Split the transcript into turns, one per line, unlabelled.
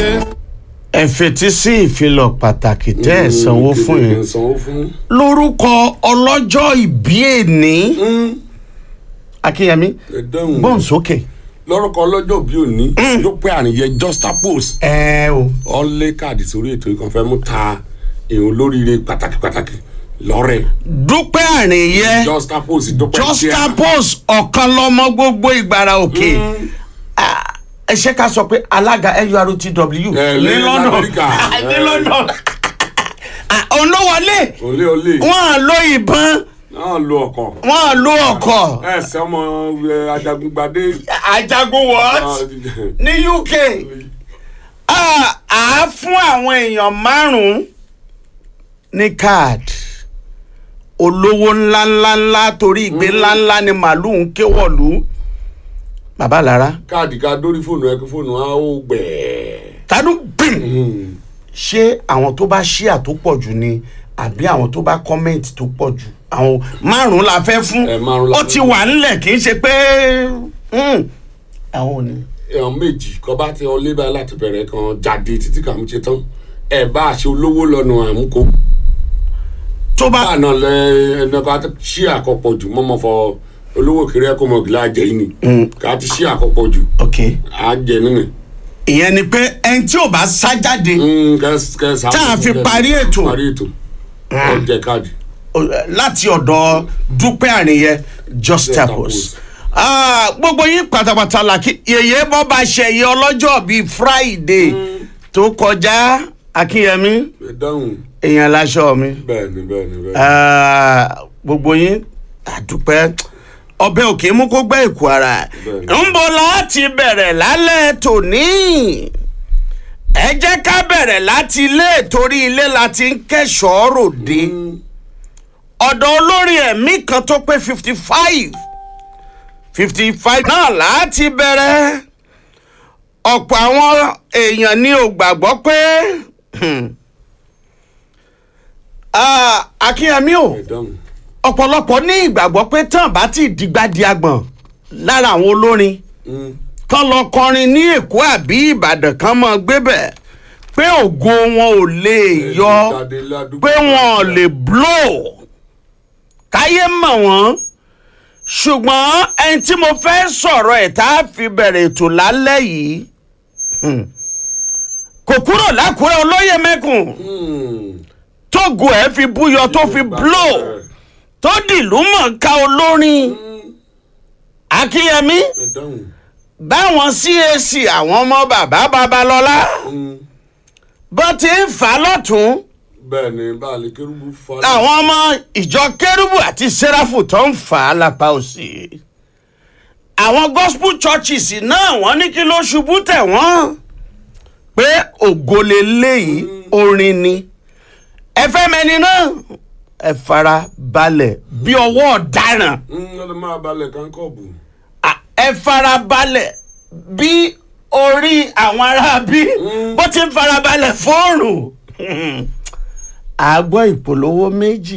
dé.
ẹ fetí sí ìfilọ̀ pàtàkì tẹ́ ẹ sanwó fún
Kéde
yín
sanwó fún.
lórúkọ ọlọ́jọ́ ìbí èní akínyẹmí
ẹ dáhùn.
gbọ́n sókè.
lọ́rọ̀kọ ọlọ́jọ́ bí òní yóò pé àníyẹ juxtapose
ẹ o
ọ̀lẹ́ káàdì sórí ètò ìkànfẹ́ mú ta èèyàn olóríire pàtàkì pàtàkì lọ́rẹ̀
dúpẹ́ àríyẹ
juxtapose dúpẹ́ tíá.
juxtapose ọ̀kan lọ́mọ gbogbo ìgbàrà òkè Ah, ẹ ṣe ká sọ pé alága nurtw
Ẹ,
ní
ní
london
Amẹ́ríkà.
Ah, ní
Ẹ.
london Ah, òun ló wọlé
olé olé
wọn à lo ìbọn
náà lo ọkọ̀
wọn à lo ọkọ
ẹ ṣe ọmọ ẹ, ajagungbadé.
ajagun what ní uk Ah, à á fún àwọn èèyàn márùn-ún ní káàdì olówó ńláńláńlá torí ìgbé ńláńlá ni màálùú ń kéwọ̀lú bàbá lára
káàdì ká dórí fóònù ẹ kí fóònù á ó gbẹ̀ẹ́.
tádùn gbìm ṣé àwọn tó bá ṣíà tó pọ̀ jù ni àbí àwọn tó bá kọ́mẹ̀ntì tó pọ̀ jù àwọn márùn-ún la fẹ́ fún
Ẹ, márùn-ún la
ó
fẹ́
ti
fún.
wà nílẹ̀ kì í ṣe pé hmm, àwọn ò ní.
èèyàn méjì kọ́ bá ti ọlé báyìí láti bẹ̀rẹ̀ kan jáde títí kà ń ṣe tán ẹ bá a ṣe olówó lọ́nà àmúkó
tó bá
báà náà lẹ ẹnì kan ti ṣí àkọ́pọ̀ jù mọ́mọ́ fọ olówó kiri ẹ̀kọ́ mọ̀gìlá àjẹ́ yìí ni ká ti ṣí àkọ́pọ̀ jù
ok
àjẹ́ nínú.
ìyẹn ni pé ẹni tí ò bá sá jáde
tá
Tá a fi parí ètò.
parí ètò ọjẹ káàdì.
o- láti ọ̀dọ̀ dúpẹ́ àríyẹ justapos Ah, gbogbo yín pátápátá la kí yèyé bọ́ bá ṣẹ̀yẹ ọlọ́jọ́ bíi friday tó kọjá akínyẹmí
ẹ dáhùn
èèyàn láṣọ mi
bẹ́ẹ̀ ni bẹ́ẹ̀ ni bẹ́ẹ̀ ni.
Ah, gbogbo yín àdúpẹ́ ọbẹ̀ òkè mú kó gbẹ́ ìkú ara
Bẹ́ẹ̀ni.
ń bọ̀ láti bẹ̀rẹ̀ lálẹ́ tòní ẹ jẹ́ ká bẹ̀rẹ̀ láti ilé torí ilé la ti ń kẹ́sọ̀ọ́ ròde ọ̀dọ̀ olórin ẹ̀mí kan tó pé fifty five fifty five náà láti bẹ̀rẹ̀ ọ̀pọ̀ àwọn èèyàn ní ò gbàgbọ́ pé hmm, ah, akínyẹmí o
ẹ dáhùn.
ọ̀pọ̀lọpọ̀ ní ìgbàgbọ́ pé tán bá ti dìgbà di agbọ̀n lára àwọn olórin
Mm.
kán lọ kọrin ní èkó àbí ìbàdàn kan mọ gbébẹ̀ pé ògo wọn ò lè yọ
Jáde ládùúgbò.
pé wọn ò lè blow káyé mọ̀ wọ́n ṣùgbọ́n ẹni tí mo fẹ́ sọ̀rọ̀ ẹ̀ tá a fi bẹ̀rẹ̀ ètò lálẹ́ yìí hmm, kò kúrò lákùrẹ́ olóyè mẹ́kùn
Mm.
tógo ẹ̀ fi búyọ tó fi blow tó dìlú mọ̀ọ́ká olórin akínyẹmí
ẹ dáhùn.
báwọn cac àwọn ọmọ bàbá babalọ́lá
Mm.
bó ti ń fà á lọ́tún
bẹ́ẹ̀ ni báàlì kérúbù fa.
làwọn ọmọ ìjọ kérúbù àti sẹ́ráfù tó ń fà á lápá òsì àwọn gospel churches náà wọ́n ní kí ló ṣubú tẹ̀ wọ́n pé ògo leléyìí orin ni ẹ fẹ́ mẹ́ni náà ẹ fara balẹ̀ bí ọwọ́ ọ̀daràn
Mm, ó lè máa balẹ̀ kánkọ́ọ̀bù.
à, ẹ fara balẹ̀ bí orí àwọn aráabí bó ti ń fara balẹ̀ fóònù àgbọ̀ ìpolówó méjì